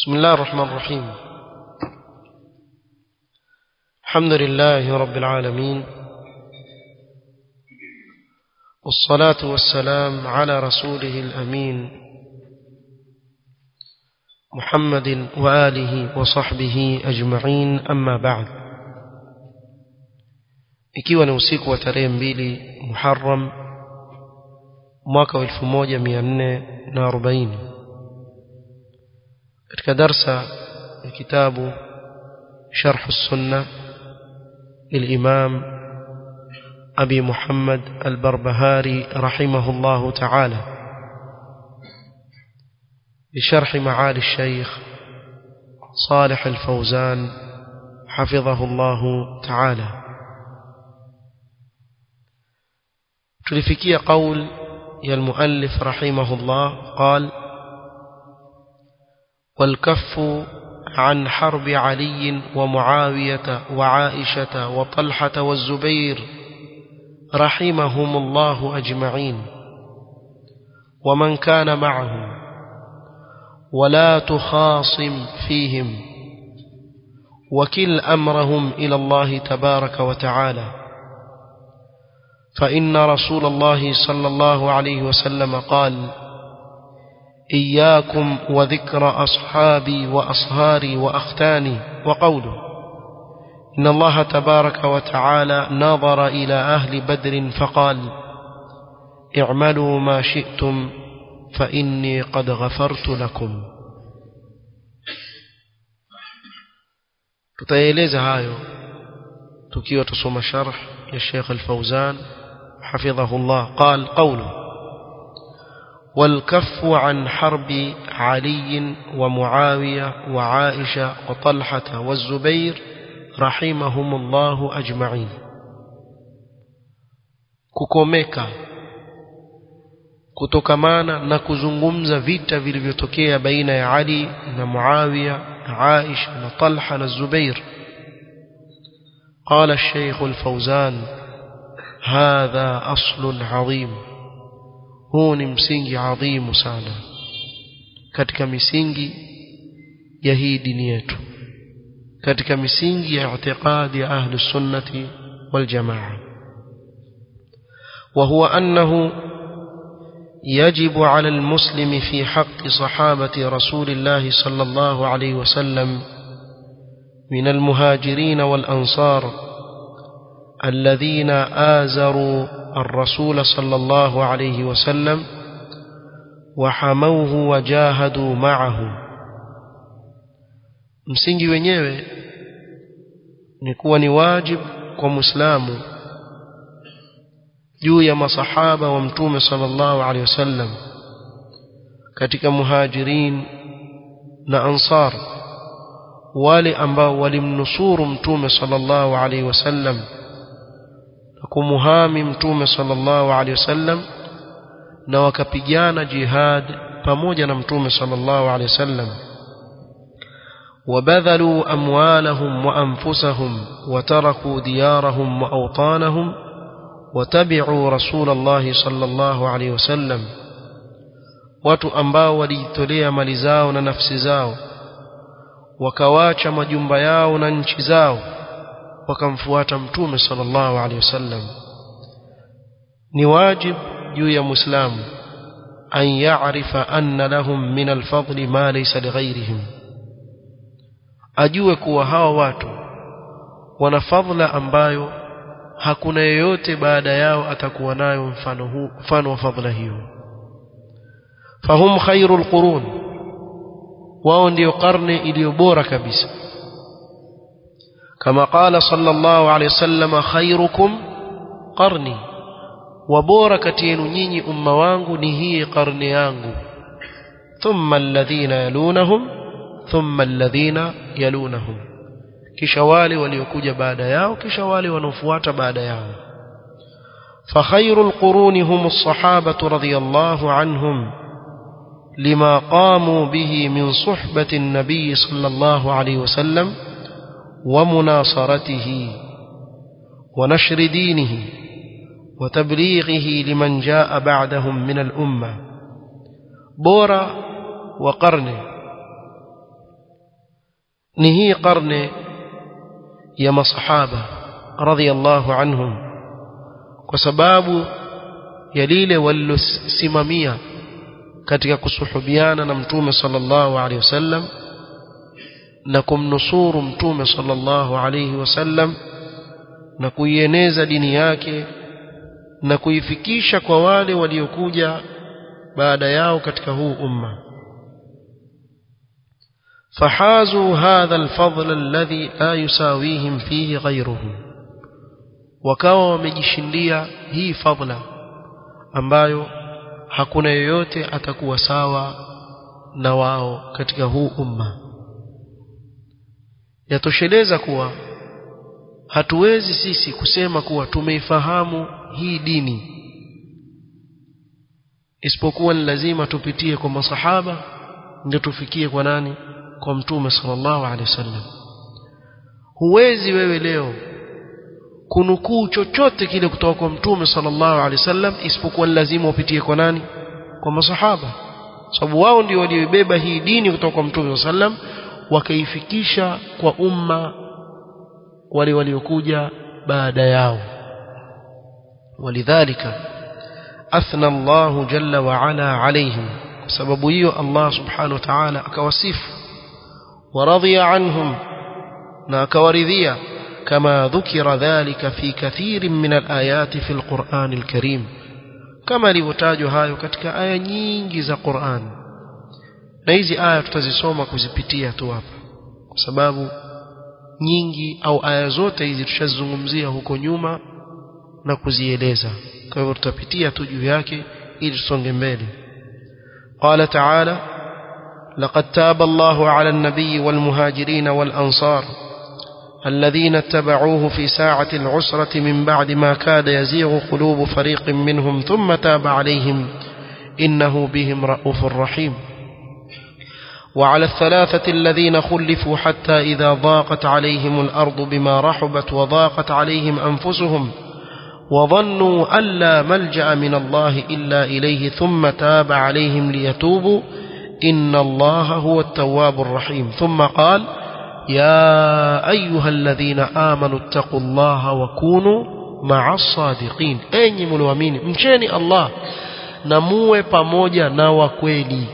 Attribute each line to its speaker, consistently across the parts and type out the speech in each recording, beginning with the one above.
Speaker 1: بسم الله الرحمن الرحيم الحمد لله رب العالمين والصلاة والسلام على رسوله الأمين محمد وآله وصحبه أجمعين أما بعد ikiwa ni usiku wa tarehe mbili Muharram mwaka wa 1440 katika darsa ya kitabu شرح السنة للإمام أبي محمد البربهاري رحمه الله تعالى بشرح معالي الشيخ صالح الفوزان حفظه الله تعالى تلفكي قول يا المؤلف رحمه الله قال والكف عن حرب علي ومعاوية وعائشة وطلحة والزبير رحمهم الله أجمعين ومن كان معهم ولا تخاصم فيهم وكل أمرهم إلى الله تبارك وتعالى فإن رسول الله صلى الله عليه وسلم قال إياكم وذكر أصحابي وأصهاري وأختاني وقوله إن الله تبارك وتعالى نظر إلى أهل بدر فقال اعملوا ما شئتم فإني قد غفرت لكم tutaeleza hayo tukiwa tusoma sharh ya Sheikh Al-Fauzan hafidhahullah قال قوله والكف عن حرب علي ومعاوية وعائشة وطلحة والزبير رحمهم الله أجمعين kukomeka kutokamana na kuzungumza vita vilivyotokea baina ya Ali na Muawiya na Aisha na Talha na Zubair قال الشيخ الفوزان هذا أصل عظيم huu ni msingi adhimu sana katika misingi ya hii dini yetu katika misingi ya i'tiqadi ya ahli sunnati wal jamaa وهو أنه يجب على المسلم في حق صحابة رسول الله صلى الله عليه وسلم من المهاجرين والأنصار الذين آزروا الرسول صلى الله عليه وسلم وحموه وجاهدوا معه msingi wenyewe ni kuwa ni wajib kwa muislamu juu ya masahaba wa mtume sallallahu alaihi wasallam katika muhajirin na ansar wale ambao walimnusuru mtume sallallahu alaihi wasallam na kumuhami mtume sallallahu alaihi wasallam na wakapigana jihad pamoja na mtume sallallahu alaihi wasallam وبذلوا أموالهم وأنفسهم وتركوا ديارهم وأوطانهم وتبعوا رسول الله صلى الله عليه وسلم watu ambao walijitolea mali zao na nafsi zao wakawacha majumba yao na nchi zao wakamfuata mtume sallallahu alaihi wasallam ni wajib juu ya muislamu an ya'rifa anna lahum min alfadli ma laysa lighayrihim ajue kuwa hawa watu wana fadhila ambayo hakuna yeyote baada yao atakuwa nayo mfano huu mfano wa fadhila hiyo fahum khairul qurun wao ndio karne iliyo bora kabisa كما قال صلى الله عليه وسلم خيركم قرني وبورا كتين نيني أم وانغو نهي قرني يانغو ثم الذين يلونهم ثم الذين يلونهم كشوالي وليكوج بعد ياو كشوالي ونفوات بعد ياو فخير القرون هم الصحابة رضي الله عنهم لما قاموا به من صحبة النبي صلى الله عليه وسلم ومناصرته ونشر دينه وتبليغه لمن جاء بعدهم من الأمة بورا وقرن ni hii karne ya masahaba radhiallahu anhum kwa sababu ya lile walilosimamia katika kusuhubiana na mtume sallallahu alaihi wasallam na kumnusuru mtume sallallahu alaihi wasallam na kuieneza dini yake na kuifikisha kwa wale waliokuja baada yao katika huu umma فحازوا هذا الفضل الذي لا يساويهم فيه غيرهم wakawa wamejishindia hii fadla ambayo hakuna yoyote atakuwa sawa na wao katika huu umma yatosheleza kuwa hatuwezi sisi kusema kuwa tumeifahamu hii dini isipokuwa ni lazima tupitie kwa masahaba ndio tufikie kwa nani kwa mtume sallallahu alaihi wasallam huwezi wewe leo kunukuu chochote kile kutoka kwa mtume sallallahu alaihi wasallam isipokuwa lazima upitie kwa nani kwa masahaba sababu wao ndio walioibeba hii dini kutoka kwa mtume sallallahu alaihi wasallam wakaifikisha kwa umma wale waliokuja baada yao ولذلك أثنى الله جل وعلا عليهم sababu hiyo Allah subhanahu wa ta'ala akawasifu ورضي عنهم na akawaridhia كما ذكر ذلك في كثير من الآيات في القرآن الكريم كما لوتاجوا hayo katika aya nyingi za Qur'an na hizi aya tutazisoma kuzipitia tu hapa kwa sababu nyingi au aya zote hizi tushazungumzia huko nyuma na kuzieleza kwa hivyo tutapitia tu juu yake ili tusonge mbele قال تعالى لقد تاب الله على النبي والمهاجرين والأنصار الذين اتبعوه في ساعة العسرة من بعد ما كاد يزيغ قلوب فريق منهم ثم تاب عليهم إنه بهم رؤوف رحيم وعلى الثلاثة الذين خلفوا حتى إذا ضاقت عليهم الأرض بما رحبت وضاقت عليهم أنفسهم وظنوا أن لا ملجأ من الله إلا إليه ثم تاب عليهم ليتوبوا إن الله هو التواب الرحيم ثم قال يا أيها الذين آمنوا اتقوا الله وكونوا مع الصادقين أي ملوامين مشاني الله نموه pamoja na wakweli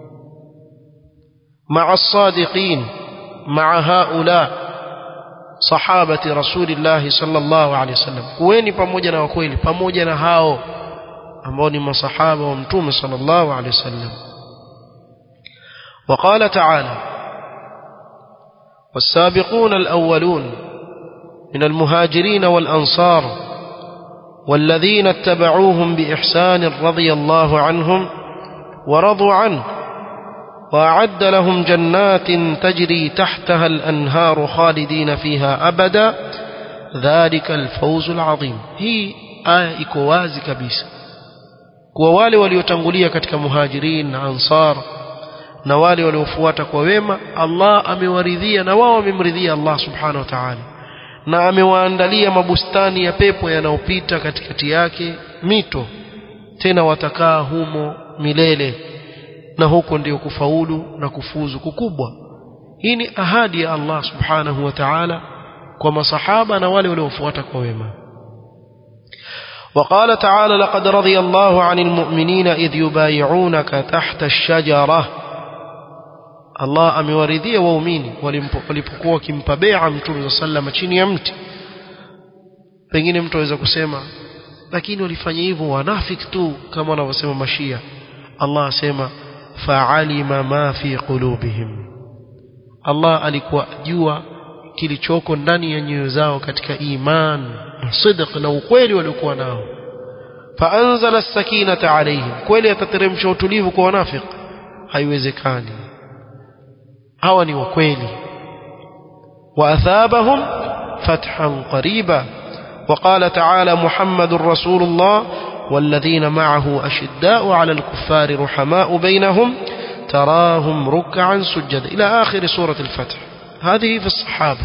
Speaker 1: مع الصادقين مع هؤلاء صحابة رسول الله صلى الله عليه وسلم kuweni pamoja na wakweli pamoja na hao ambao ni masahaba wa mtume صلى الله عليه وسلم وقال تعالى والسابقون الأولون من المهاجرين والأنصار والذين اتبعوهم بإحسان رضي الله عنهم ورضوا عنه وأعد لهم جنات تجري تحتها الأنهار خالدين فيها أبدا ذلك الفوز العظيم هي آية إكوازي كبيسة kwa wale waliotangulia katika muhajirin na ansar na wale waliofuata kwa wema Allah amewaridhia na wao wamemridhia Allah subhanahu wa ta'ala na amewaandalia mabustani ya pepo yanayopita katikati yake mito tena watakaa humo milele na huko ndio kufaulu na kufuzu kukubwa hii ni ahadi ya Allah subhanahu wa ta'ala kwa masahaba na wale waliofuata kwa wema وقال تعالى لقد رضي الله عن المؤمنين إذ يبايعونك تحت الشجرة Allah amewaridhia waumini walipokuwa wakimpa bai'a Mtume sallam chini ya mti pengine mtu aweza kusema lakini walifanya hivyo wanafiki tu kama wanavyosema mashia Allah asema fa'alima ma fi qulubihim Allah alikuwa jua kilichoko ndani ya nyoyo zao katika iman na sidq na ukweli waliokuwa nao faanzala as-sakinata alayhim kweli atateremsha utulivu kwa wanafiki haiwezekani hawa ni wakweli وأثابهم فتحا قريبا وقال تعالى محمد رسول الله والذين معه أشداء على الكفار رحماء بينهم تراهم ركعا سجدا إلى آخر سورة الفتح هذه في الصحابة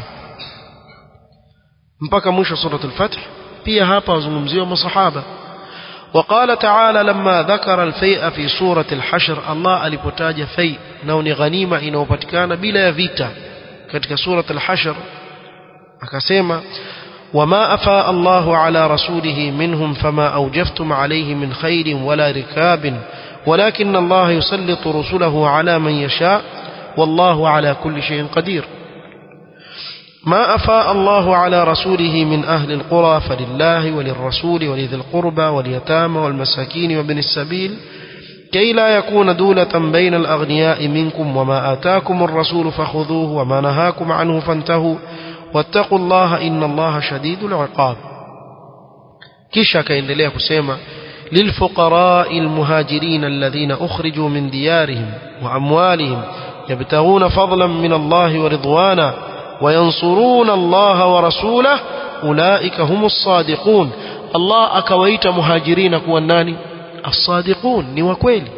Speaker 1: mpaka mwisho سورة الفتح pia hapa wazungumziwa masahaba وقال تعالى لما ذكر الفيء في سورة الحشر الله alipotaja fai nao ni ghanima inayopatikana bila ya vita katika surat al-hashr akasema وما أفاء الله على رسوله منهم فما أوجفتم عليه من خير ولا ركاب ولكن الله يسلط رسله على من يشاء والله على كل شيء قدير ما أفاء الله على رسوله من أهل القرى فلله وللرسول ولذي القربى واليتامى والمساكين وابن السبيل كي لا يكون دولة بين الأغنياء منكم وما آتاكم الرسول فخذوه وما نهاكم عنه فانتهوا واتقوا الله إن الله شديد العقاب كيشا كاendelea kusema للفقراء المهاجرين الذين أخرجوا من ديارهم وأموالهم يبتغون فضلا من الله ورضوانا وينصرون الله ورسوله أولئك هم الصادقون الله أكويت مهاجرين كواناني الصادقون نوكويل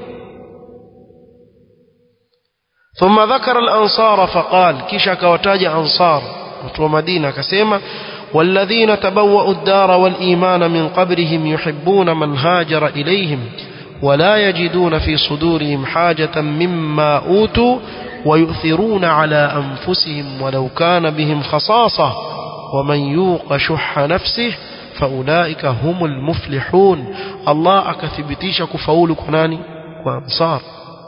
Speaker 1: ثم ذكر الأنصار فقال كشك وتاج أنصار وتو مدينة كسيمة والذين تبوأوا الدار والإيمان من قبرهم يحبون من هاجر إليهم ولا يجدون في صدورهم حاجة مما أوتوا ويؤثرون على أنفسهم ولو كان بهم خصاصة ومن يوق شح نفسه فأولئك هم المفلحون الله أكثبتيش كفول كناني وأنصار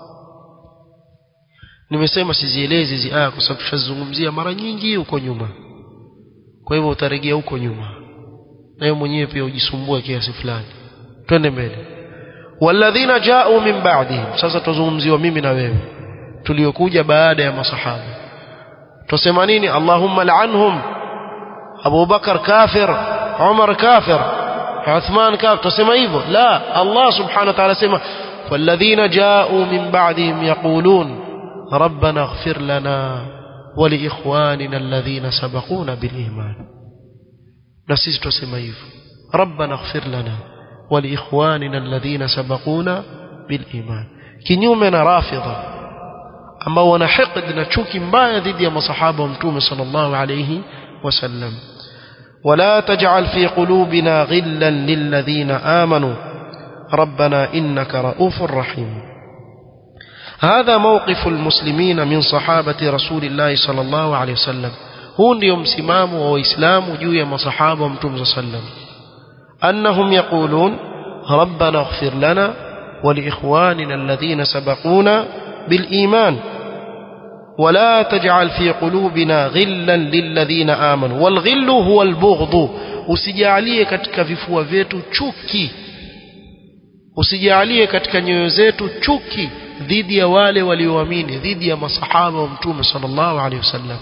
Speaker 1: nimesema sizielezi hizi aya kwa sababu tushazungumzia mara nyingi huko nyuma kwa hivyo utarejea huko nyuma nayo mwenyewe pia ujisumbue kiasi fulani twende mbele walladhina ja'u min ba'dihim sasa tuzungumziwa mimi na wewe tuliokuja baada ya masahaba tusema nini allahumma la'anhum Abu Bakar kafir Umar kafir Uthman kafir tusema hivyo la Allah subhanahu wa ta'ala sema walladhina ja'u min ba'dihim yaqulun ربنا اغفر لنا ولإخواننا الذين سبقونا بالإيمان نسيس تسمى hivyo ربنا اغفر لنا ولإخواننا الذين سبقونا بالإيمان kinyume na rafidha ambao wana hiqd na chuki mbaya dhidi ya masahaba wa mtume sallallahu alayhi wasallam ولا تجعل في قلوبنا غلا للذين آمنوا ربنا إنك رؤوف رحيم هذا موقف المسلمين من صحابة رسول الله صلى الله عليه وسلم هو ndio msimamo wa waislamu juu ya masahaba wa mtume صلى الله عليه وسلم أنهم يقولون ربنا اغفر لنا ولإخواننا الذين سبقونا بالإيمان ولا تجعل في قلوبنا غلا للذين آمنوا والغل هو البغض usijalie katika vifua vyetu chuki usijalie katika nyoyo zetu chuki dhidi ya wale walioamini dhidi ya masahaba wa mtume sallallahu alaihi wasallam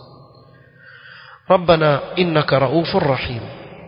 Speaker 1: ربنا إنك رؤوف رحيم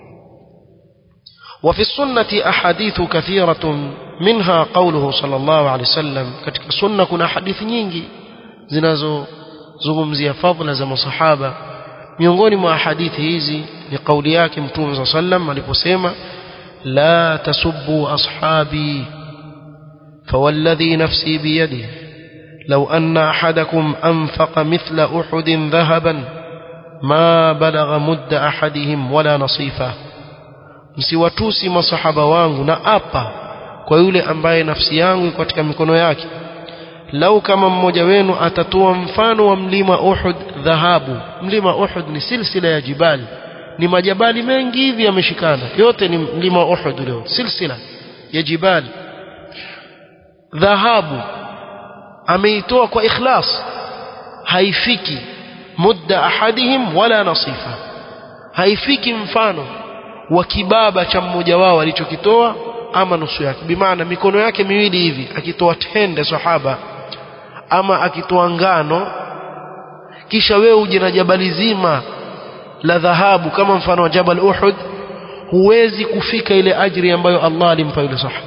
Speaker 1: وفي السنة أحاديث كثيرة منها قوله صلى الله عليه وسلم katika sunna kuna hadithi nyingi zinazozungumzia fadhila za masahaba miongoni mwa hadithi hizi ni kauli yake mtume صلى الله عليه وسلم aliposema la tasubbu ashabi فوالذي نفسي بيده لو أن أحدكم أنفق مثل أحد ذهبا ما بلغ مد أحدهم ولا نصيفه msiwatusi masahaba wangu na apa kwa yule ambaye nafsi yangu iko katika mikono yake lau kama mmoja wenu atatoa mfano wa mlima Uhud dhahabu mlima Uhud ni silsila ya jibali ni majabali mengi hivi yameshikana yote ni mlima Uhud leo silsila ya jibali dhahabu ameitoa kwa ikhlas haifiki mudda ahadihim wala nasifa haifiki mfano wa kibaba cha mmoja wao alichokitoa ama nusu yake bimaana mikono yake miwili hivi akitoa tende sahaba ama akitoa ngano kisha wewe uje na jabali zima la dhahabu kama mfano wa jabal uhud huwezi kufika ile ajri ambayo Allah alimpa yule sahaba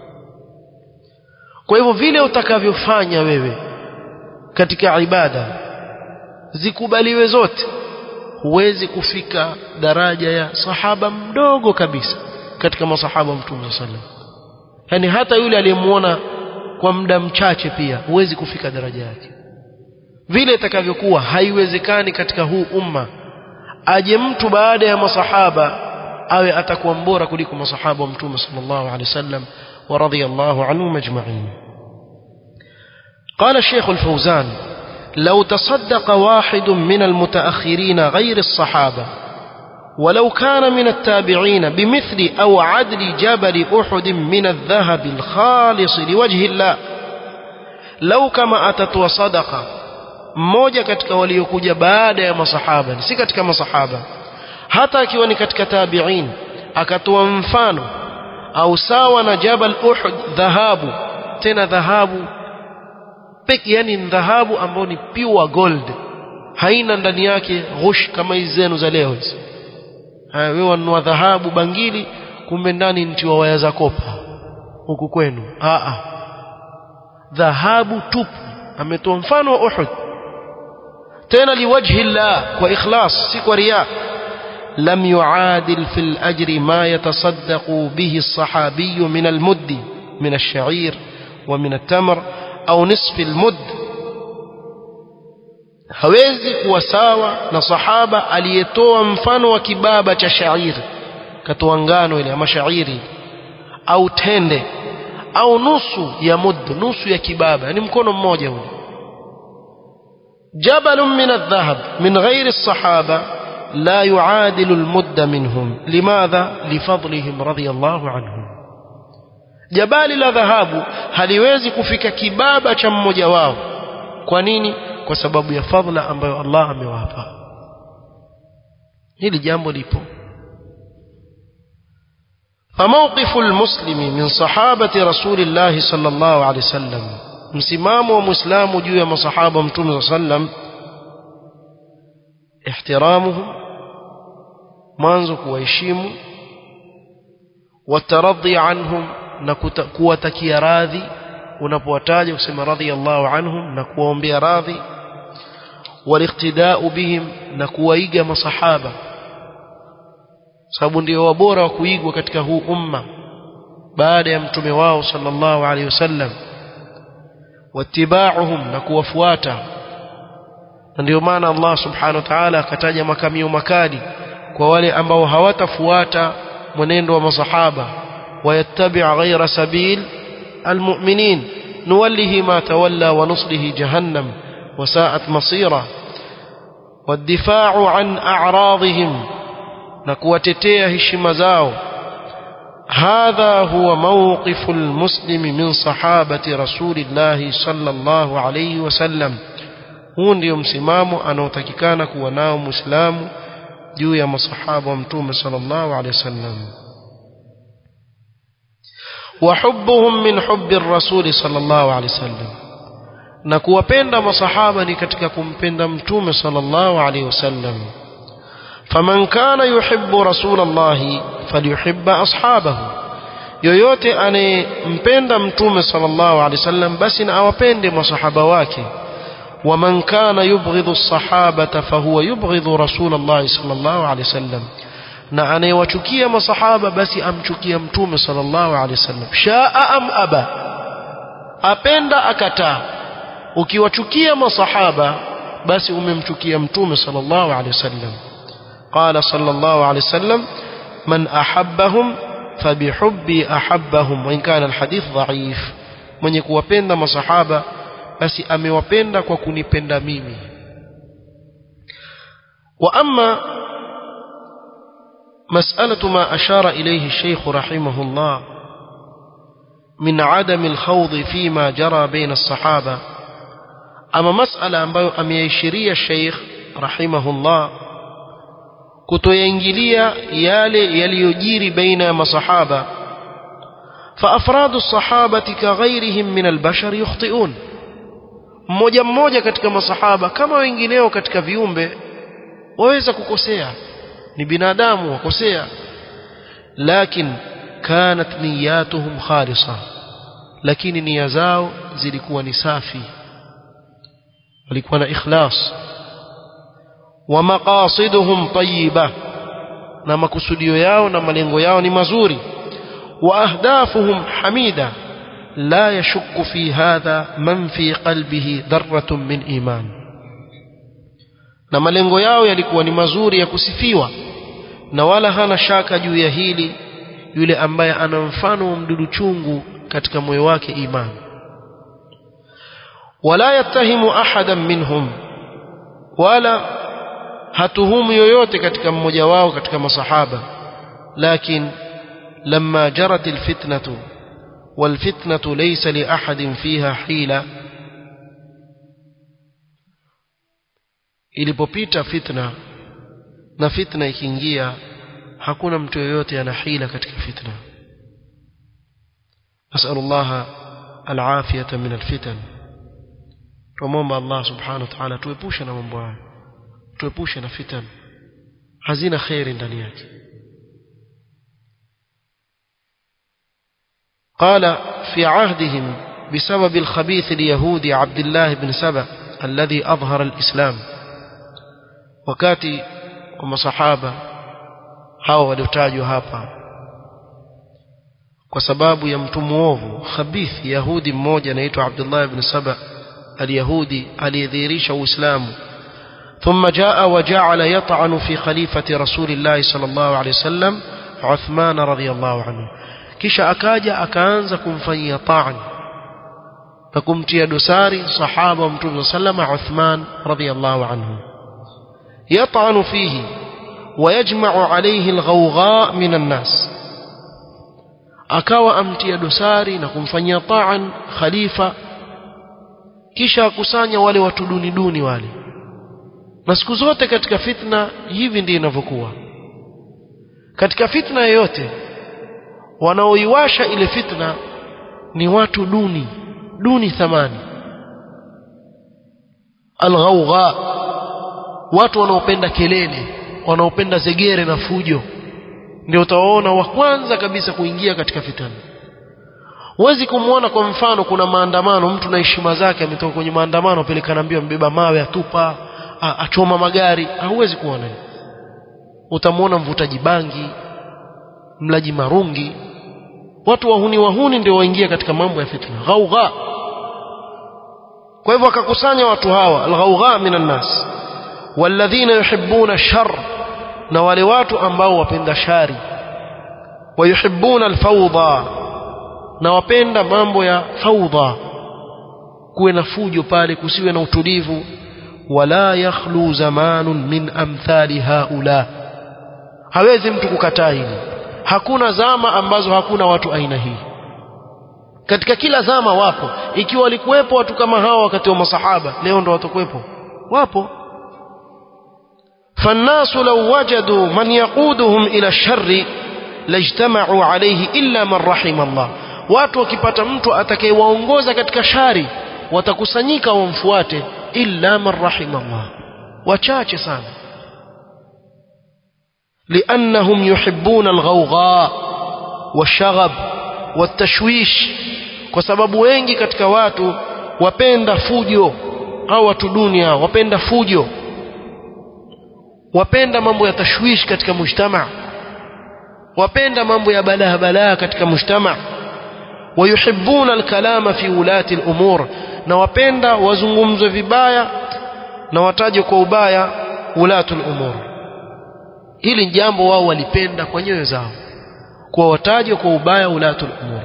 Speaker 1: kwa hivyo vile utakavyofanya wewe katika ibada zikubaliwe zote huwezi kufika daraja ya sahaba mdogo kabisa katika masahaba mtume sallam yani hata yule aliyemuona kwa muda mchache pia huwezi kufika daraja yake vile itakavyokuwa haiwezekani katika huu umma aje mtu baada ya masahaba awe atakuwa mbora kuliko masahaba wa mtume sallallahu alaihi wasallam ورضي الله عنهم اجمعين قال الشيخ الفوزان لو تصدق واحد من المتأخرين غير الصحابة ولو كان من التابعين بمثل أو عدل جبل أحد من الذهب الخالص لوجه الله لو كما أتت وصدق mmoja katika waliokuja baada ya masahaba si katika masahaba hata akiwa ni katika tabi'in akatoa mfano au sawa na jabal uhud dhahabu tena dhahabu peke yani dhahabu ambayo ni pure gold haina ndani yake ghush kama hizi zenu za leo hizi wewe wanunua dhahabu bangili kumbe ndani ntiwa waya za kopa huku kwenu a a dhahabu tupu ametoa mfano wa Uhud tena liwajhi Allah kwa ikhlas si kwa riya لم يعادل في الأجر ما يتصدق به الصحابي من المد من الشعير ومن التمر أو نصف المد hawezi kuwa sawa na sahaba aliyetoa mfano wa kibaba cha shairi katoa ngano ile ama shairi au tende au nusu ya mud nusu ya kibaba yani mkono mmoja ule جبل من الذهب من غير الصحابة لا يعادل المد منهم لماذا لفضلهم رضي الله عنهم jabali la dhahabu haliwezi kufika kibaba cha mmoja wao kwa nini kwa sababu ya fadhila ambayo Allah amewapa hili jambo lipo فموقف المسلم من صحابة رسول الله صلى الله عليه وسلم msimamo wa muislamu juu ya masahaba mtume صلى الله عليه وسلم احترامهم mwanzo kuwaheshimu wataradhi anhum na kuwatakia radhi unapowataja kusema radhiyallahu anhum na kuwaombea radhi waliqtidau bihim na kuwaiga masahaba sababu ndio wabora wa kuigwa katika huu umma baada ya mtume wao sallallahu alaihi wasallam wattiba'uhum na kuwafuata na ndio maana Allah subhanahu wa ta'ala akataja makamio makali kwa wale ambao hawatafuata mwenendo wa masahaba wayattabi' ghayra sabil almu'minin nuwallihi ma tawalla wa nuslihi jahannam wa sa'at masira والدفاع عن أعراضهم نكوتتيه هشم زاو هذا هو موقف المسلم من صحابة رسول الله صلى الله عليه وسلم huu ndio msimamo anaotakikana kuwa nao muislamu juu ya masahaba wa mtume sallallahu alaihi wasallam وحبهم من حب الرسول صلى الله عليه وسلم na kuwapenda masahaba ni katika kumpenda mtume sallallahu alaihi wasallam faman kana yuhibbu rasulallahi falyuhibba ashabahu yoyote anayempenda mtume sallallahu alaihi wasallam basi na awapende masahaba wake ومن كان يبغض الصحابة فهو يبغض رسول الله صلى الله عليه وسلم na anayewachukia masahaba basi amchukia mtume sallallahu alaihi wasallam shaa am aba apenda akataa ukiwachukia masahaba basi umemchukia mtume sallallahu alaihi wasallam qala sallallahu alaihi wasallam man ahabbahum fabihubbi ahabbahum wa in kana alhadith dhaif mwenye kuwapenda masahaba basi amewapenda kwa kunipenda mimi wa amma مسألة ما أشار إليه الشيخ رحمه الله من عدم الخوض فيما جرى بين الصحابة أما مسألة ambayo ameishiria Sheikh rahimahullah kutoyaingilia yale yaliyojiri baina ya masahaba فأفراد الصحابة كغيرهم من البشر يخطئون mmoja mmoja katika masahaba kama wengineo katika viumbe waweza kukosea ni binadamu wakosea lakin kanat niyatuhum khalisa lakini nia zao zilikuwa ni safi walikuwa na ikhlas wa maqasiduhum tayyiba na makusudio yao na malengo yao ni mazuri wa ahdafuhum hamida la yashukku fi hadha man fi qalbihi dharratun min iman na malengo yao yalikuwa ni mazuri ya kusifiwa na wala hana shaka juu ya hili yule ambaye ana mfano wa mdudu chungu katika moyo wake imani wala yattahimu ahadan minhum wala hatuhumu yoyote katika mmoja wao katika masahaba lakin lamma jarat alfitnatu والفتنة ليس لأحد فيها حيلة ilipopita fitna na fitna ikiingia hakuna mtu yoyote ana hila katika fitna nasallallahu alafiyata min alfitan tumomba Allah subhanahu wa ta'ala tuepushe na mambo haya tuepushe na fitan hazina khairi ndani yake قال في عهدهم بسبب الخبيث اليهودي عبد الله بن سبأ الذي أظهر الإسلام wakati wa masahaba hao waliotajwa hapa kwa sababu ya mtu muovu khabith yahudi mmoja anaitwa Abdullah ibn Saba al-Yahudi aliyedhihirisha Uislamu ثم جاء وجعل يطعن في خليفة رسول الله صلى الله عليه وسلم عثمان رضي الله عنه kisha akaja akaanza kumfanyia ta'an na kumtia dosari sahaba wa mtume sallama Uthman radhiyallahu anhu يطعن فيه ويجمع عليه الغوغاء من الناس akawa amtia dosari na kumfanyia ta'an khalifa kisha akusanya wale watu duni duni wale na siku zote katika fitna hivi ndivyo inavyokuwa katika fitna yoyote wanaoiwasha ile fitna ni watu duni duni thamani alghawgha watu wanaopenda kelele wanaopenda zegere na fujo ndio utawaona wa kwanza kabisa kuingia katika fitna huwezi kumwona kwa mfano kuna maandamano mtu na heshima zake ametoka kwenye maandamano apelekana mbio mbeba mawe atupa achoma magari hauwezi kuona utamwona mvutaji bangi mlaji marungi watu wahuni wahuni ndio waingia katika mambo ya fitna ghaugha kwa hivyo akakusanya watu hawa alghaugha minan nas walladhina yuhibbuna shar na wale watu ambao wapenda shari wayuhibbuna alfawdha na wapenda mambo ya fawdha kuwe na fujo pale kusiwe na utulivu wala yakhlu zamanun min amthali haula hawezi mtu kukataa hili hakuna zama ambazo hakuna watu aina hii katika kila zama wapo ikiwa walikuwepo watu kama hawa wakati wa masahaba leo ndo watakuwepo wapo فالناس لو وجدوا من يقودهم إلى الشر لاجتمعوا عليه إلا من رحم الله watu wakipata mtu atakayewaongoza katika shari watakusanyika wamfuate illa man rahima Allah wachache sana لأنهم يحبون الغوغاء والشغب والتشويش kwa sababu wengi katika watu wapenda fujo au watu dunia wapenda fujo wapenda mambo ya tashwish katika mujtama wapenda mambo ya balaa balaa katika mujtama wayuhibbuna alkalama fi ulati alumur na wapenda wazungumzwe vibaya na wataje kwa ubaya ulatu alumur hili jambo wao walipenda kwa nyoyo zao kwa wataje kwa ubaya ulatu alumur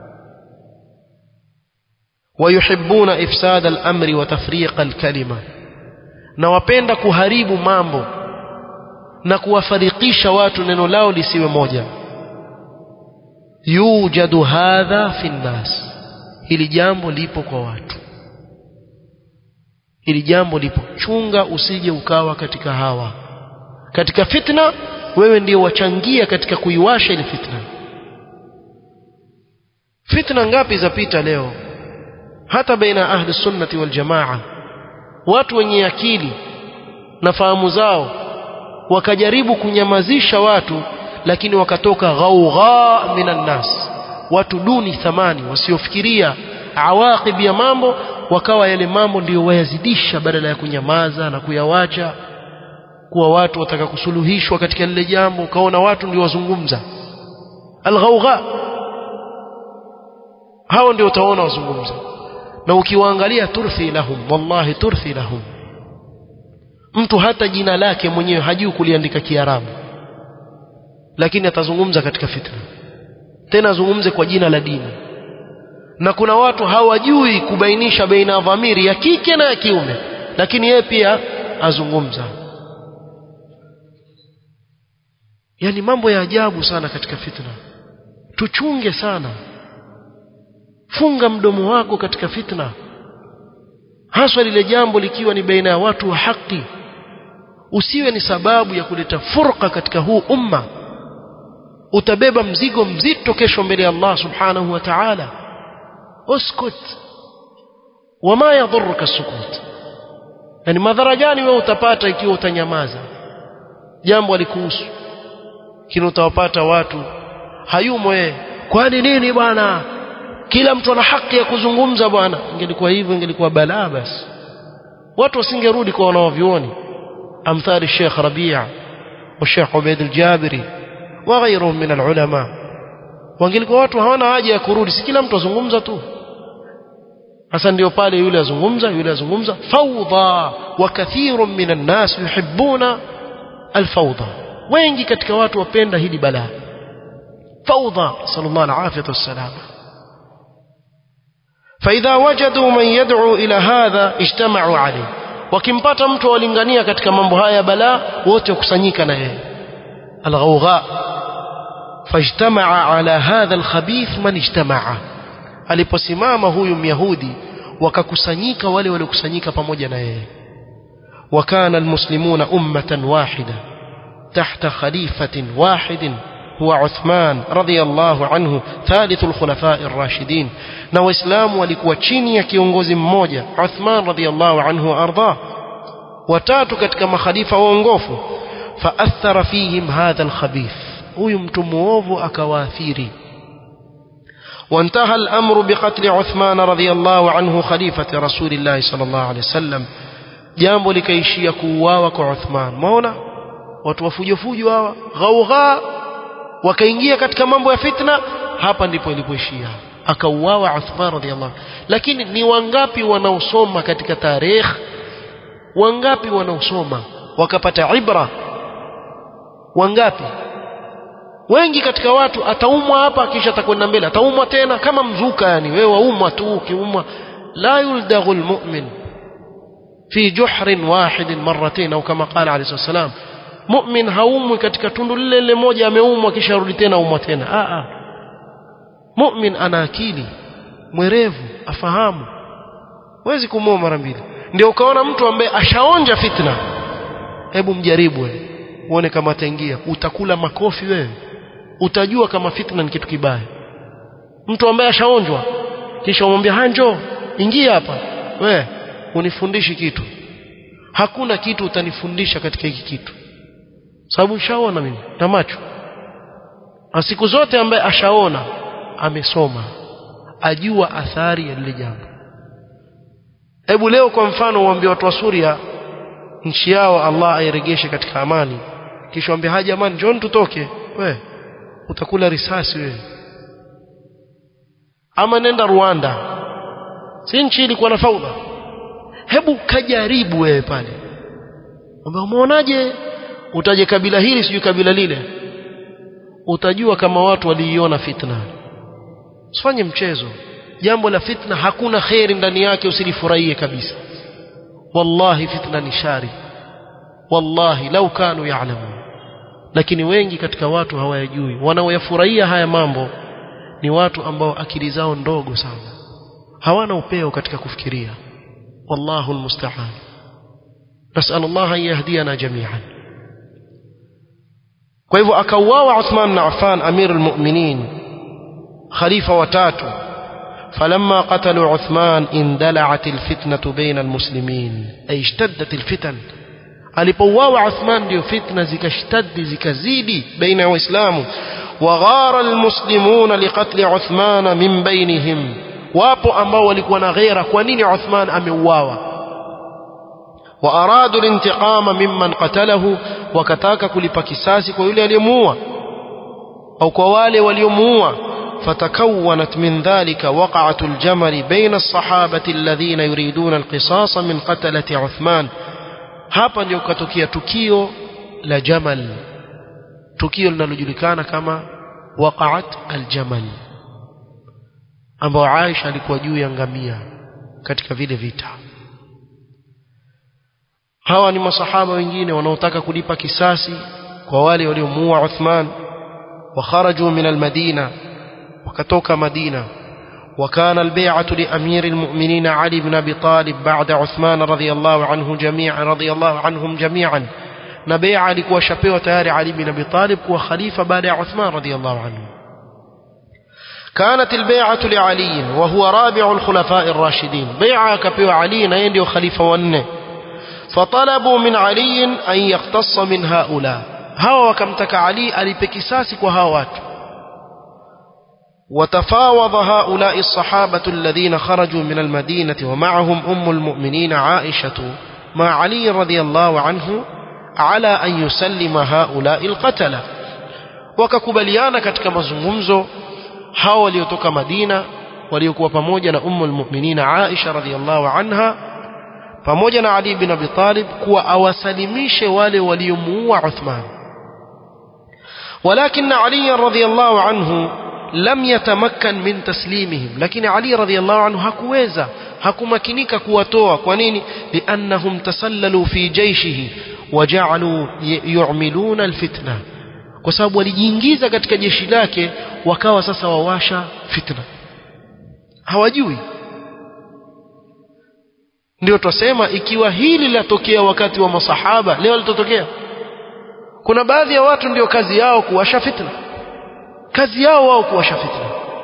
Speaker 1: ويحبون إفساد الأمر وتفريق الكلمة na wapenda kuharibu mambo na kuwafarikisha watu neno lao lisiwe moja yujadu hadha fi nnas hili jambo lipo kwa watu hili jambo lipo chunga usije ukawa katika hawa katika fitna wewe ndio wachangia katika kuiwasha ile fitna fitna ngapi zapita leo hata baina ahli sunnati wal jamaa watu wenye akili na fahamu zao wakajaribu kunyamazisha watu lakini wakatoka ghaugha minan nas watu duni thamani wasiofikiria awaqib ya mambo wakawa yale mambo ndiyo wayazidisha badala ya kunyamaza na kuyawacha kuwa watu wataka kusuluhishwa katika lile jambo ukaona watu ndio wazungumza alghaugha hao ndio utaona wazungumza na ukiwaangalia turthi lahum wallahi turthi lahum mtu hata jina lake mwenyewe hajui kuliandika kiarabu lakini atazungumza katika fitna tena azungumze kwa jina la dini na kuna watu hawajui kubainisha baina ya dhamiri ya kike na ya kiume lakini yeye pia azungumza yani mambo ya ajabu sana katika fitna tuchunge sana funga mdomo wako katika fitna haswa lile jambo likiwa ni baina ya watu wa haki usiwe ni sababu ya kuleta furqa katika huu umma utabeba mzigo mzito kesho mbele ya Allah subhanahu wa ta'ala uskut wama yadhurruka sukut yani madhara gani wewe utapata ikiwa utanyamaza jambo alikuhusu kile utawapata watu hayumo yeye kwani nini bwana kila mtu ana haki ya kuzungumza bwana ingelikuwa hivyo ingelikuwa balaa basi watu wasingerudi kwa wanaovioni amthali Sheikh Rabia wa Sheikh Ubaid al-Jabiri wa ghayruhum min al-ulama wangelikuwa watu hawana haja ya kurudi si kila mtu azungumza tu hasa ndio pale yule azungumza yule azungumza fawdha wa kathirun min an-nas yuhibbuna al-fawdha wengi katika watu wapenda hili balaa fawdha sallallahu alayhi wasallam فإذا وجدوا من يدعو إلى هذا اجتمعوا عليه wakimpata mtu walingania katika mambo haya balaa wote wakusanyika na yeye alghawgha fajtamaa ala hadha alkhabith man ijtamaa aliposimama huyu myahudi wakakusanyika wale waliokusanyika pamoja na yeye وكان المسلمون أمة واحدة تحت خليفة واحد هو عثمان رضي الله عنه ثالث الخلفاء الراشدين na waislamu walikuwa chini ya kiongozi mmoja Uthman radhiyallahu anhu arda watatu katika makhalifa waongofu faathara fihim hadha alkhabith huyu mtu muovu akawaathiri وانتهى الأمر بقتل عثمان رضي الله عنه خليفة رسول الله صلى الله عليه وسلم jambo likaishia kuuawa kwa Uthman maona watu wafujofujo hawa ghaugha wakaingia katika mambo ya fitna hapa ndipo ilipoishia akauawa Uthman radhiallahu lakini ni wangapi wanaosoma katika tarikh wangapi wanaosoma wakapata ibra wangapi wengi katika watu ataumwa hapa kisha atakwenda mbele ataumwa tena kama mzuka yani wewe waumwa tu ukiumwa la yuldaghu almu'min fi juhrin wahidin marratain au kama qala alayhi wasallam mu'min haumwi katika tundu lile lile moja ameumwa kisha rudi tena umwa tena a a mu'min ana akili mwerevu afahamu huwezi kumua mara mbili ndio ukaona mtu ambaye ashaonja fitna hebu mjaribu wewe uone kama ataingia utakula makofi wewe utajua kama fitna ni kitu kibaya mtu ambaye ashaonjwa kisha umwambia hanjo ingia hapa we unifundishi kitu hakuna kitu utanifundisha katika hiki kitu sababu nishaona mimi na macho na siku zote ambaye ashaona amesoma ajua athari ya lile jambo hebu leo kwa mfano uambie watu wa Suria nchi yao Allah airegeshe katika amani kisha waambie haja amani njoo tutoke we utakula risasi wewe ama nenda Rwanda si nchi ilikuwa na faudha hebu kajaribu wewe pale umeonaje utaje kabila hili sijui kabila lile utajua kama watu waliiona fitna usifanye mchezo jambo la fitna hakuna kheri ndani yake usilifurahie kabisa wallahi fitna ni shari wallahi lau kanu ya'lamun lakini wengi katika watu hawayajui wanaoyafurahia haya mambo ni watu ambao akili zao ndogo sana hawana upeo katika kufikiria wallahu almusta'an nasal Allah an yahdiyana jami'an kwa hivyo akauawa Uthman bin Affan amir almu'minin khalifa watatu فلما قتلوا عثمان اندلعت الفتنة بين المسلمين أي اشتدت الفتن alipouawa Uthman ndio fitna zikashtadi zikazidi baina ya waislamu waghara almuslimuna liqatli Uthman min bainihim wapo ambao walikuwa na ghera kwa nini Uthman ameuawa waaradu lintiqama mimman qatalahu wakataka kulipa kisasi kwa yule aliyemuua au kwa wale waliomuua فتكونت من ذلك وقعة الجمل بين الصحابة الذين يريدون القصاص من قتلة عثمان hapa ndio kutokea tukio la jamal tukio linalojulikana kama waqa'at aljamal ambao Aisha alikuwa juu ya ngamia katika vile vita hawa ni masahaba wengine wanaotaka kulipa kisasi kwa wale waliomuua Uthman wakharaju min almadina wakatoka Madina وكان البيعة لأمير المؤمنين علي بن أبي طالب بعد عثمان رضي الله عنه جميعا رضي الله عنهم جميعا نبيعة لكوا شبيه تياري علي بن أبي طالب كوا خليفة بعد عثمان رضي الله عنه كانت البيعة لعلي وهو رابع الخلفاء الراشدين بيعة كبيو علي نيندي وخليفة ونه فطلبوا من علي أن يقتص من هؤلاء هوا وكمتك علي ألبكساسك وهاوات وتفاوض هؤلاء الصحابة الذين خرجوا من المدينة ومعهم أم المؤمنين عائشة مع علي رضي الله عنه على أن يسلم هؤلاء القتلة wakakubaliana katika mazungumzo hao waliotoka Madina waliokuwa pamoja na ummu almu'minina Aisha radhiallahu anha pamoja na Ali bin Abi Talib kuwa awasalimishe wale waliomuua Uthman ولكن علي رضي الله عنه لم يتمكن من تسليمهم لكن علي رضي الله عنه hakuweza hakumakinika kuwatoa kwa nini liannahum tasallalu fi jayshihi waja'alu yu'miluna alfitna kwa sababu walijiingiza katika jeshi lake wakawa sasa wawasha fitna hawajui ndio twasema ikiwa hili latokea wakati wa masahaba leo litotokea kuna baadhi ya watu ndio kazi yao kuwasha fitna kazi yao wao kuwasha fitna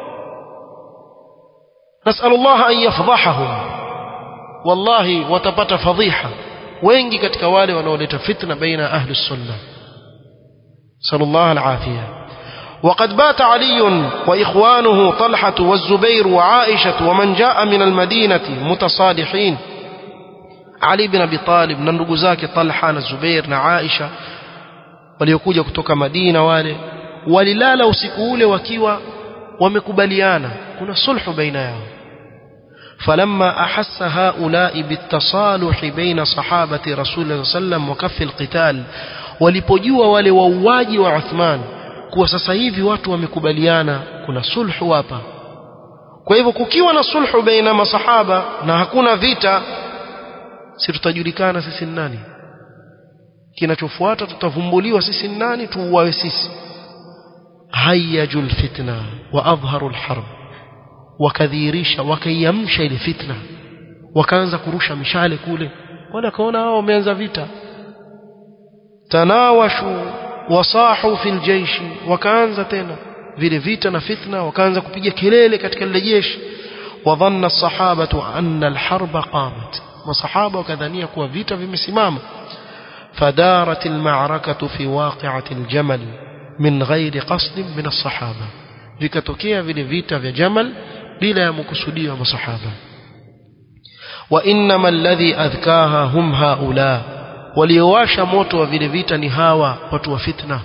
Speaker 1: nasalullah an yafdhahahum wallahi watapata fadhiha wengi katika wale wanaoleta fitna baina ahli sunna sallallahu alafia وقد بات علي وإخوانه طلحة والزبير وعائشة ومن جاء من المدينة متصالحين علي بن أبي طالب ننرقزاك طلحة الزبير عائشة waliokuja kutoka Madina wale walilala usiku ule wakiwa wamekubaliana kuna sulhu baina yao فلما أحس هؤلاء بالتصالح بين صحابة رسول الله صلى الله عليه وسلم وكف القتال walipojua wale wauaji wa Uthman kuwa sasa hivi watu wamekubaliana kuna sulhu hapa kwa hivyo kukiwa na sulhu baina masahaba na hakuna vita si tutajulikana sisi ni nani kinachofuata tutavumbuliwa sisi ni nani tuuawe sisi hayaju lfitna wa adharu lharb wakadhihirisha wakaiamsha ile fitna wakaanza kurusha mishale kule wale akaona hao wameanza vita tanawashu wasahu fil jaishi wakaanza tena vile vita na fitna wakaanza kupiga kelele katika lile jeshi wadhanna sahabatu anna alharba qamat masahaba wakadhania kuwa vita vimesimama فدارت المعركة في واقعة الجمل من غير قصد من الصحابة vikatokea vile vita vya Jamal bila ya makusudio ya masahaba wa innama alladhi adhkaha hum haula waliowasha moto wa vile vita ni hawa watu wa fitna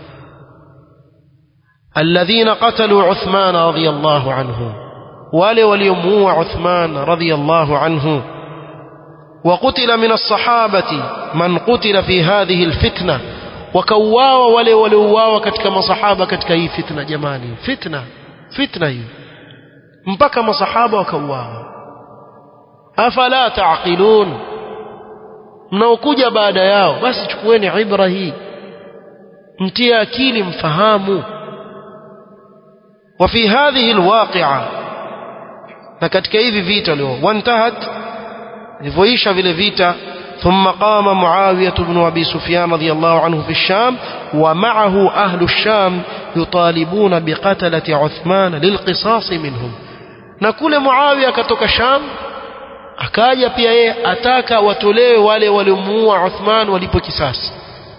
Speaker 1: alladhina qatalu Uthman radiyallahu anhu wale waliomuua Uthman radiyallahu anhu وقتل من الصحابة من قتل في هذه الفتنة وكواوا wale waliouawa katika masahaba katika hii fitna jamani fitna fitna hii mpaka masahaba wakauawa afala taqilun mnaokuja baada yao basi chukueni ibra hii mtie akili mfahamu وفي هذه الواقعة na katika hivi vita leo wantahat ilivyoisha vile vita ثم قام معاوية بن أبي سفيان رضي الله عنه في الشام ومعه أهل الشام يطالبون بقتلة عثمان للقصاص منهم نقول معاوية كتوك الشام akaja pia yeye ataka watolewe wale waliomuua Uthman walipo kisasi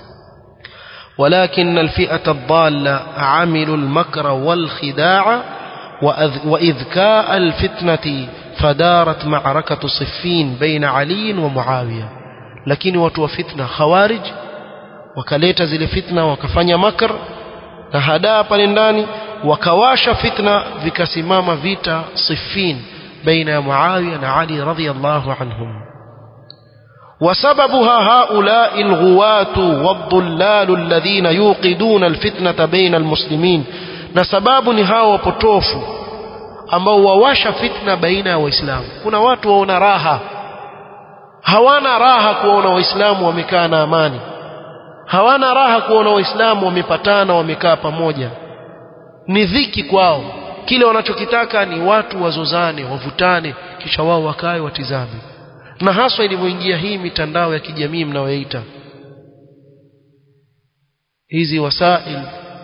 Speaker 1: ولكن الفئة الضالة عملوا المكر والخداع وإذكاء الفتنة فدارت معركة صفين بين علي ومعاوية lakini watu wa fitna khawarij wakaleta zile fitna wakafanya makr na hadaa pale ndani wakawasha fitna vikasimama vita sifin baina ya Muawiya na Ali radhiyallahu anhum وسببها هؤلاء الغواة والضلال الذين يوقدون الفتنة بين المسلمين na sababu ni hao wapotofu ambao wawasha fitna baina ya waislamu kuna watu waona raha hawana raha kuwaona waislamu wamekaa na amani hawana raha kuona waislamu wamepatana wamekaa pamoja ni dhiki kwao kile wanachokitaka ni watu wazozane wavutane kisha wao wakae watizame na haswa ilivyoingia hii mitandao ya kijamii mnayoita hizi wasail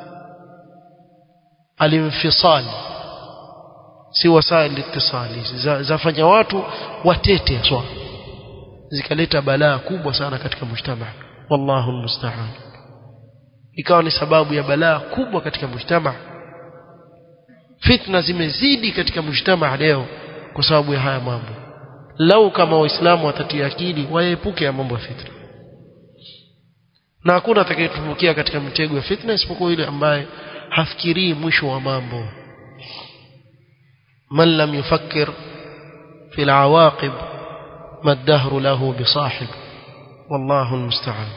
Speaker 1: alinfisal si wasail itisali zafanya watu watete swa zikaleta balaa kubwa sana katika mujtama wallahu almusta'an ikawa ni sababu ya balaa kubwa katika mujtama fitna zimezidi katika mujtama leo kwa sababu ya haya mambo lau kama waislamu watatia akili waepuke ya mambo ya fitna na hakuna atakayetumbukia katika mtego ya fitna isipokuwa yule ambaye hafikirii mwisho wa mambo man lam yufakkir fi alawaqib ما الدهر له بصاحب والله المستعان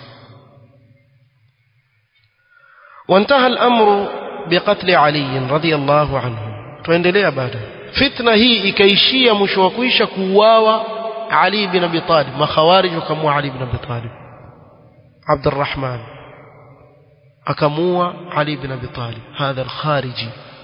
Speaker 1: وانتهى الأمر بقتل علي رضي الله عنه tuendelea baada fitna hii ikaishia mwisho wa kuisha kuuawa Ali bin Abi Talib makhawarij wakamua Ali bin Abi Talib Abdurrahman akamua Ali bin Abi Talib hadha al-khariji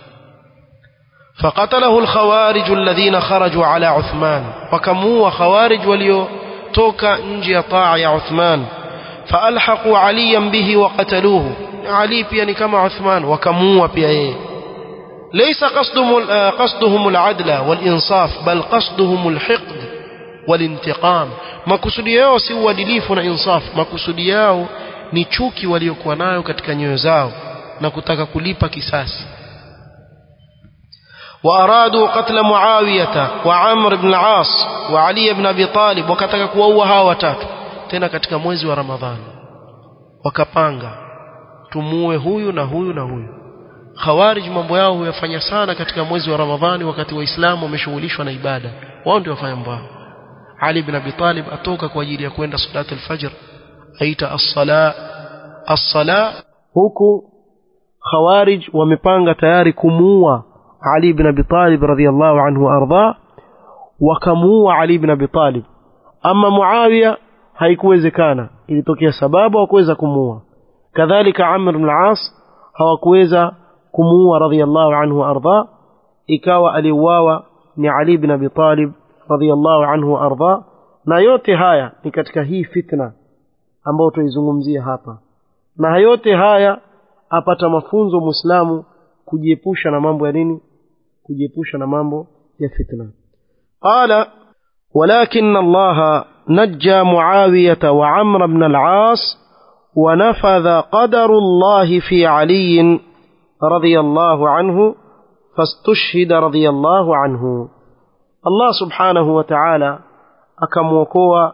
Speaker 1: فقتله الخوارج الذين خرجوا على عثمان وكموا خوارج وليوتوكا نجي طاعة يا عثمان فألحقوا عليا به وقتلوه علي بياني كما عثمان وكموا بيه ليس قصدهم, قصدهم العدل والإنصاف بل قصدهم الحقد والانتقام ما كسوديao si uadilifu na insaf makusudi yao ni chuki waliokuwa nayo katika nyoyo zao na kutaka kulipa kisasi وأرادوا قتل معاوية وعمر بن العاص وعلي بن أبي طالب وكتك كووا هاو watatu tena katika mwezi wa Ramadhani wakapanga tumuue huyu na huyu na huyu Khawarij mambo yao huyafanya sana katika mwezi wa Ramadhani wakati waislamu wameshughulishwa na ibada wao ndio wafanya mambo Ali bin Abi Talib atoka kwa ajili ya kwenda salat al-fajr aita as-sala as-sala huku Khawarij wamepanga tayari kumuua Ali bin Abi Talib radhiyallahu anhu arda wakamuua Ali bin Abi Talib ama Muawiya haikuwezekana ilitokea sababu hawakuweza kumuua kadhalika Amr ibn al-As hawakuweza kumuua radhiyallahu anhu arda ikawa aliuawa ni Ali bin Abi Talib radhiyallahu anhu arda na yote haya ni katika hii fitna ambayo tuizungumzia hapa na yote haya apata mafunzo muislamu kujiepusha na mambo ya nini kujiepusha na mambo ya fitna qala ولكن الله نجى معاوية وعمر بن العاص ونفذ قدر الله في علي رضي الله عنه فاستشهد رضي الله عنه الله سبحانه وتعالى أكموكوا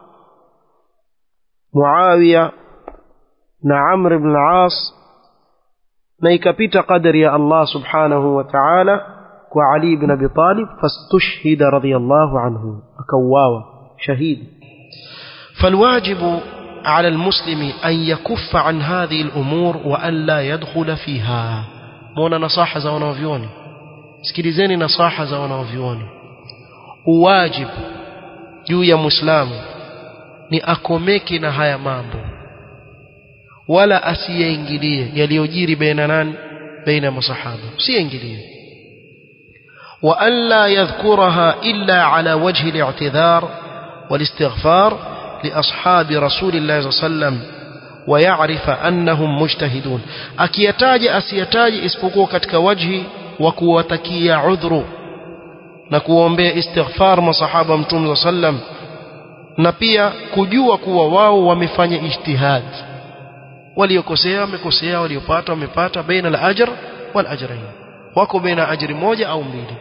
Speaker 1: معاوية نعمر بن العاص na ikapita qadari ya Allah subhanahu wa ta'ala kwa Ali ibn Abi Talib fastushhida radiyallahu anhu akauawa shahidi فالواجب على المسلم أن يكف عن هذه الأمور وأن لا يدخل فيها مونا نصاحة za wanavyuoni sikilizeni nasaha za wanavyuoni uwajib juu ya muislamu ni akomeke na haya mambo wala asiyaingilie yaliyojiri baina nani baina masahaba usiingilie wa an la yadhkuraha illa ala wajhi al-i'tidhar wal-istighfar li ashabi rasulillah sallam ويعرف أنهم مجتهدون akiyataja asiyataje isipokuwa katika wajhi wa kuwatakia udhuru na kuombea istighfar masahaba mtume sallam na pia kujua kuwa wao wamefanya ijtihad waliokosea wamekosea waliopata wamepata baina al-ajr wal ajrain wako baina ajri moja au mbili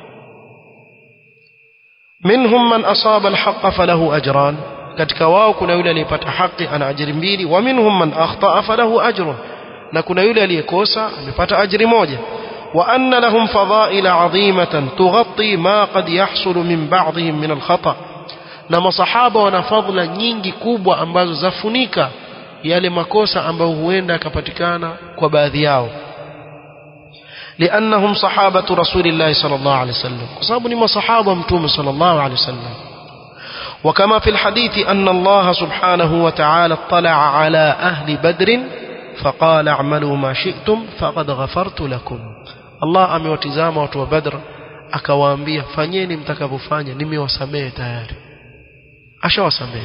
Speaker 1: minhum man asaba al-haqqa falahu ajran katika wao kuna yule aliyepata haki ana ajri mbili wa minhum man akhtaa falahu ajrun na kuna yule aliyekosa amepata ajri moja wa anna lahum fadaila adhimatan tughatti ma qad yahsulu min ba'dihim min al-khata na masahaba wana fadhila nyingi kubwa ambazo zafunika yale makosa ambayo huenda yakapatikana kwa baadhi yao لأنهم صحابة رسول الله صلى الله عليه وسلم وصابني ما صحابة متوم صلى الله عليه وسلم وكما في الحديث أن الله سبحانه وتعالى اطلع على أهل بدر فقال اعملوا ما شئتم فقد غفرت لكم الله amewatizama watu wa Badr akawaambia fanyeni mtakavyofanya nimewasamehe tayari ashawasamehe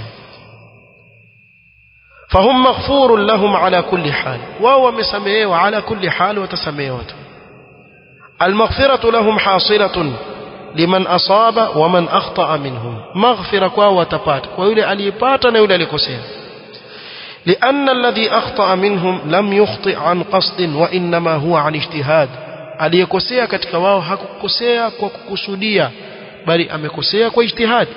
Speaker 1: فهم مغفور لهم على كل حال وهو مسميه على كل حال وتسميه المغفرة لهم حاصلة liman asaba wa man akhtaa minhum maghfira kwao watapata kwa yule aliyepata na yule alikosea لأن الذي أخطأ منهم لم يخطئ عن قصد وإنما هو عن اجتهاد aliyekosea katika wao hakukosea kwa kukusudia bali amekosea kwa ijtihad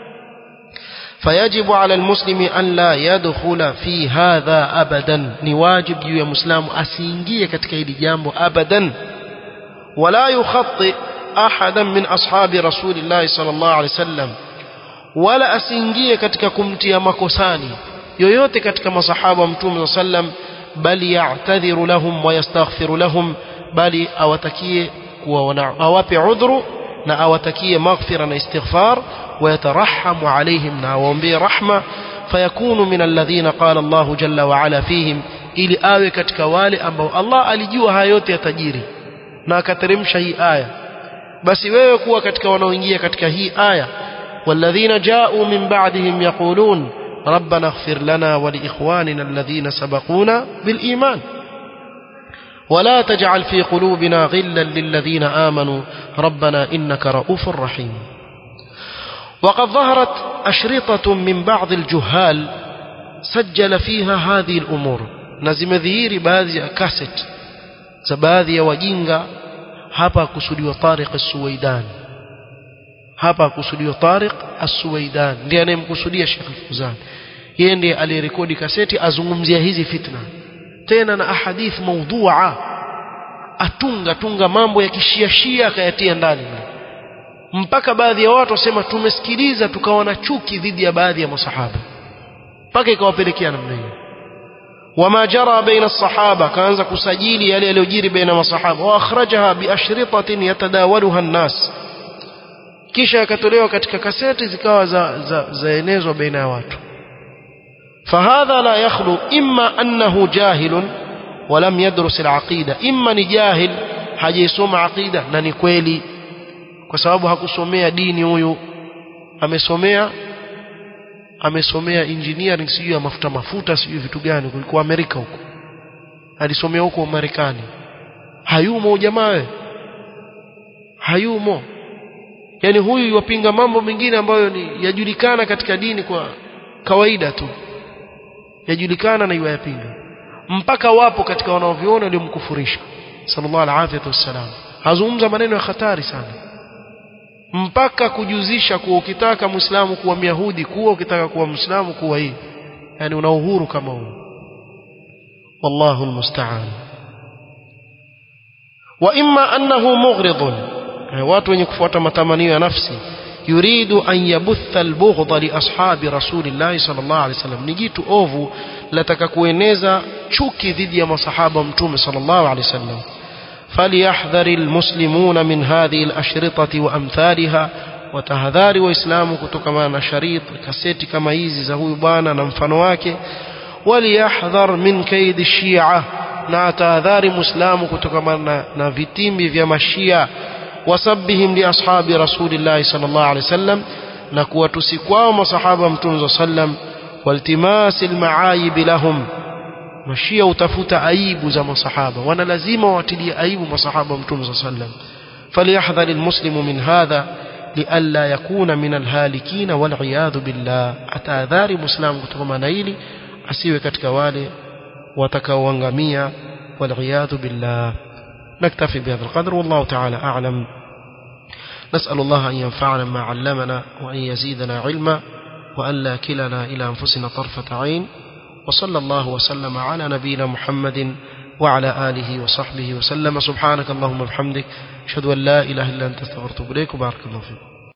Speaker 1: فيجب على المسلم أن لا يدخل في هذا أبدا ni wajib juu ya muislamu asiingie katika hili jambo abadan ولا يخطئ أحدا من أصحاب رسول الله صلى الله عليه وسلم ولا asiingie katika kumtia makosani yoyote katika masahaba wa mtume sallam bali ya'tadhiru lahum wa yastaghfiru lahum bali awatakie kuwa awape udhuru na awatakie maghfira na istighfar ويترحم عليهم ناومبي رحمة فيكون من الذين قال الله جل وعلا فيهم ili awe katika wale ambao Allah alijua haya yote yatajiri na akateremsha hii aya basi wewe kuwa katika wanaoingia katika hii aya والذين جاءوا من بعدهم يقولون ربنا اغفر لنا ولإخواننا الذين سبقونا بالإيمان ولا تجعل في قلوبنا غلا للذين آمنوا ربنا إنك رؤوف رحيم وقد ظهرت أشرطة من بعض الجهال سجل فيها هذه الأمور نزم ذهير بعض كاسيت زباذي وجينغا hapa kusudiwa Tariq As-Suwaidan hapa kusudiwa Tariq As-Suwaidan ndiye anayemkusudia Sheikh Al-Fuzan yeye ndiye aliyerekodi kaseti azungumzia hizi fitna tena na ahadith maudhu'a atunga tunga mambo ya kishia shia akayatia ndani mpaka baadhi ya watu wasema tumesikiliza tukawa na chuki dhidi ya baadhi ya masahaba mpaka ikawapelekea namna hiyo وما جرى بين الصحابة كان كسجيل يلي يلوجير بين الصحابة وأخرجها بأشرطة يتداولها الناس kisha yakatolewa katika kaseti zikawa za, za, zaenezwa baina ya watu fahadha la yakhlu imma annahu jahilun walam yadrus alaqida imma ni jahil hajaisoma aqida na ni kweli kwa sababu hakusomea dini huyu amesomea amesomea engineering sijui ya mafuta mafuta sijui vitu gani kulikuwa Amerika huko alisomea huko Marekani hayumo jamaa hayumo yani huyu yupinga mambo mengine ambayo ni yajulikana katika dini kwa kawaida tu yajulikana na yayapinga mpaka wapo katika wanaoviona waliomkufurisha sallallahu alaihi wasallam hazungumza maneno ya hatari sana mpaka kujuzisha kuwa ukitaka muislamu kuwa myahudi kuwa ukitaka kuwa muislamu kuwa hii yani una uhuru kama huu wallahu almusta'an wa imma annahu mughridun watu wenye kufuata matamanio ya nafsi yuridu an yabutha albughdha li ashabi rasulillah sallallahu alaihi wasallam ni jitu ovu lataka kueneza chuki dhidi ya masahaba mtume sallallahu alaihi wasallam فليحذر المسلمون من هذه الأشرطة وأمثالها وتهذار وإسلام كتكما شريط كسيت كما يزي زهوي بانا نمفن واكي وليحذر من كيد الشيعة na tahadhari muislamu kutokana na, na vitimbi vya mashia wasabihim li ashabi rasulillahi sallallahu alaihi wasallam na kuwatusi kwao masahaba mtume sallam waltimasi almaayib lahum mashia utafuta aibu za masahaba wana lazima watilie aibu masahaba mtume صلى الله عليه وسلم فليحذر المسلم من هذا لئلا يكون من الهالكين والعياذ بالله atahadhari muislamu kutokana na hili asiwe katika wale watakaoangamia والعياذ بالله نكتفي بهذا القدر والله تعالى أعلم نسأل الله أن ينفعنا ما علمنا وأن يزيدنا علما وأن لا كلنا إلى أنفسنا طرفة عين وصلى الله وسلم على نبينا محمد وعلى آله وصحبه وسلم سبحانك اللهم وبحمدك أشهد أن لا إله إلا أنت استغفرت إليك وبارك الله فيك